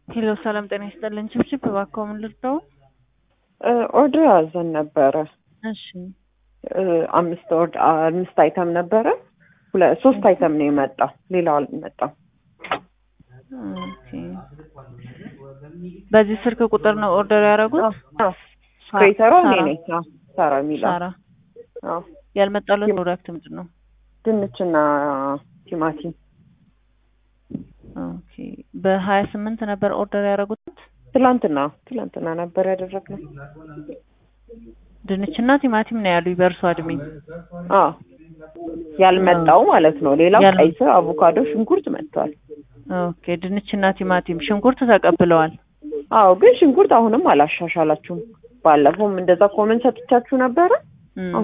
ሄሎ ሰላም ጤና ይስጥልን። ችብችብ እባክዎ ምን ልርዳው? ኦርደር አዘን ነበረ። እሺ አምስት ኦርድ አምስት አይተም ነበረ። ሁለ ሶስት አይተም ነው የመጣው፣ ሌላው አልመጣም። ኦኬ። በዚህ ስልክ ቁጥር ነው ኦርደር ያደረጉት? ክሬተሯ እኔ ሳራ። ነኝ። አዎ፣ ሳራ የሚለው ሳራ አዎ። ያልመጣለት ፕሮዳክት ምንድን ነው? ድንችና ቲማቲም ኦኬ። በሀያ ስምንት ነበር ኦርደር ያደረጉት ትላንትና ትላንትና ነበር ያደረግነው። ድንችና ቲማቲም ነው ያሉኝ በእርሷ እድሜ። አዎ ያልመጣው ማለት ነው። ሌላው ያል- ቀይ ስር፣ አቮካዶ፣ ሽንኩርት መጥቷል። ኦኬ። ድንችና ቲማቲም፣ ሽንኩርት ተቀብለዋል። አዎ ግን ሽንኩርት አሁንም አላሻሻላችሁም። ባለፈውም እንደዛ ኮመንት ሰጥቻችሁ ነበረ። እም።